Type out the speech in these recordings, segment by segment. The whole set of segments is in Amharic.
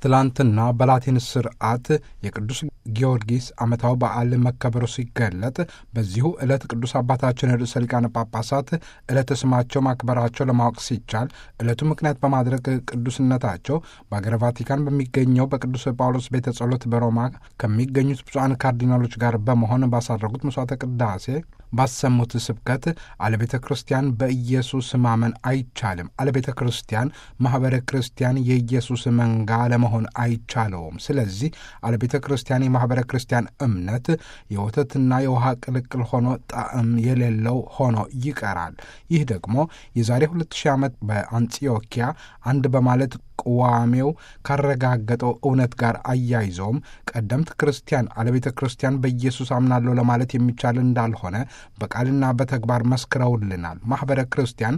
ትላንትና በላቲን ስርዓት የቅዱስ ጊዮርጊስ ዓመታዊ በዓል መከበሩ ሲገለጥ በዚሁ ዕለት ቅዱስ አባታችን ርዕሰ ሊቃነ ጳጳሳት ዕለተ ስማቸው ማክበራቸው ለማወቅ ሲቻል ዕለቱ ምክንያት በማድረግ ቅዱስነታቸው በአገረ ቫቲካን በሚገኘው በቅዱስ ጳውሎስ ቤተ ጸሎት በሮማ ከሚገኙት ብፁዓን ካርዲናሎች ጋር በመሆን ባሳረጉት መስዋዕተ ቅዳሴ ባሰሙት ስብከት አለቤተ ክርስቲያን በኢየሱስ ማመን አይቻልም፣ አለቤተ ክርስቲያን ማኅበረ ክርስቲያን የኢየሱስ መንጋ ለመሆን አይቻለውም። ስለዚህ አለቤተ ክርስቲያን የማኅበረ ክርስቲያን እምነት የወተትና የውሃ ቅልቅል ሆኖ ጣዕም የሌለው ሆኖ ይቀራል። ይህ ደግሞ የዛሬ ሁለት ሺህ ዓመት በአንጢዮኪያ አንድ በማለት ቅዋሜው ካረጋገጠው እውነት ጋር አያይዘውም ቀደምት ክርስቲያን አለቤተ ክርስቲያን በኢየሱስ አምናለሁ ለማለት የሚቻል እንዳልሆነ በቃልና በተግባር መስክረውልናል። ማኅበረ ክርስቲያን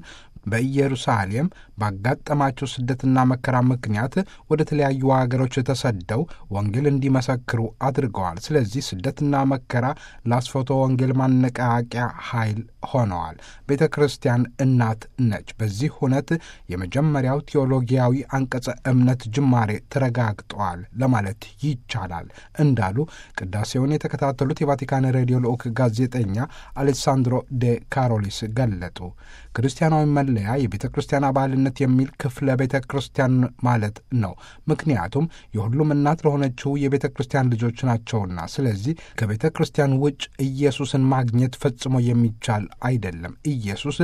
በኢየሩሳሌም ባጋጠማቸው ስደትና መከራ ምክንያት ወደ ተለያዩ አገሮች ተሰደው ወንጌል እንዲመሰክሩ አድርገዋል። ስለዚህ ስደትና መከራ ለአስፎቶ ወንጌል ማነቃቂያ ኃይል ሆነዋል። ቤተ ክርስቲያን እናት ነች። በዚህ ሁነት የመጀመሪያው ቴዎሎጊያዊ አንቀጸ እምነት ጅማሬ ተረጋግጠዋል ለማለት ይቻላል እንዳሉ ቅዳሴውን የተከታተሉት የቫቲካን ሬዲዮ ልዑክ ጋዜጠኛ አሌሳንድሮ ዴ ካሮሊስ ገለጡ። ክርስቲያናዊ መለያ የቤተ ክርስቲያን አባልነት የሚል ክፍለ ቤተ ክርስቲያን ማለት ነው። ምክንያቱም የሁሉም እናት ለሆነችው የቤተ ክርስቲያን ልጆች ናቸውና። ስለዚህ ከቤተ ክርስቲያን ውጭ ኢየሱስን ማግኘት ፈጽሞ የሚቻል አይደለም። ኢየሱስ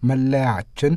መለያችን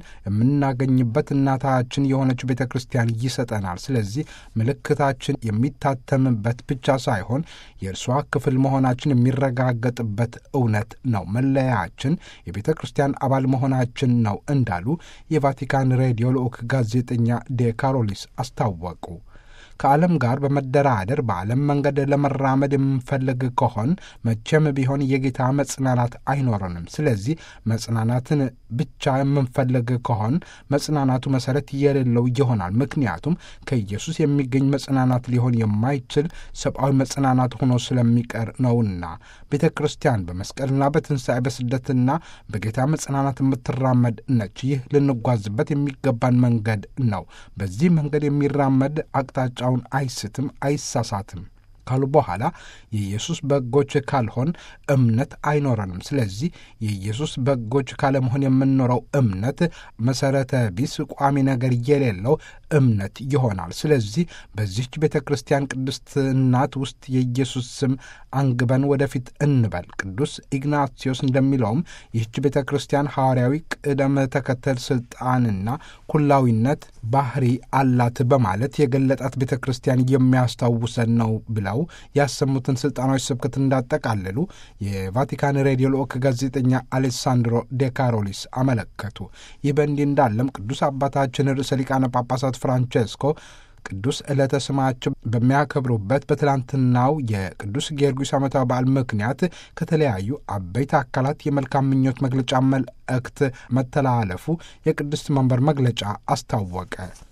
የምናገኝበት እናታችን የሆነችው ቤተ ክርስቲያን ይሰጠናል። ስለዚህ ምልክታችን የሚታተምበት ብቻ ሳይሆን የእርሷ ክፍል መሆናችን የሚረጋገጥበት እውነት ነው። መለያችን የቤተ ክርስቲያን አባል መሆናችን ነው እንዳሉ የቫቲካን ሬዲዮ ልዑክ ጋዜጠኛ ዴ ካሮሊስ አስታወቁ። ከዓለም ጋር በመደራደር በዓለም መንገድ ለመራመድ የምንፈልግ ከሆን መቼም ቢሆን የጌታ መጽናናት አይኖረንም። ስለዚህ መጽናናትን ብቻ የምንፈልግ ከሆን መጽናናቱ መሰረት የሌለው ይሆናል። ምክንያቱም ከኢየሱስ የሚገኝ መጽናናት ሊሆን የማይችል ሰብአዊ መጽናናት ሆኖ ስለሚቀር ነውና ቤተ ክርስቲያን በመስቀልና በትንሣኤ በስደትና በጌታ መጽናናት የምትራመድ ነች። ይህ ልንጓዝበት የሚገባን መንገድ ነው። በዚህ መንገድ የሚራመድ አቅጣጫ ውን አይስትም፣ አይሳሳትም ካሉ በኋላ የኢየሱስ በጎች ካልሆን እምነት አይኖረንም። ስለዚህ የኢየሱስ በጎች ካለመሆን የምንኖረው እምነት መሰረተ ቢስ ቋሚ ነገር የሌለው እምነት ይሆናል። ስለዚህ በዚህች ቤተ ክርስቲያን ቅድስት እናት ውስጥ የኢየሱስ ስም አንግበን ወደፊት እንበል። ቅዱስ ኢግናቲዮስ እንደሚለውም ይህች ቤተ ክርስቲያን ሐዋርያዊ ቅደም ተከተል ስልጣንና ኩላዊነት ባህሪ አላት በማለት የገለጣት ቤተ ክርስቲያን የሚያስታውሰን ነው ብለው ያሰሙትን ስልጣናዊ ስብከት እንዳጠቃለሉ የቫቲካን ሬዲዮ ልዑክ ጋዜጠኛ አሌሳንድሮ ዴ ካሮሊስ አመለከቱ። ይህ በእንዲህ እንዳለም ቅዱስ አባታችን ርዕሰ ሊቃነ ጳጳሳት ፍራንቼስኮ ቅዱስ ዕለተ ስማቸው በሚያከብሩበት በትላንትናው የቅዱስ ጊዮርጊስ ዓመታዊ በዓል ምክንያት ከተለያዩ አበይት አካላት የመልካም ምኞት መግለጫ መልእክት መተላለፉ የቅድስት መንበር መግለጫ አስታወቀ።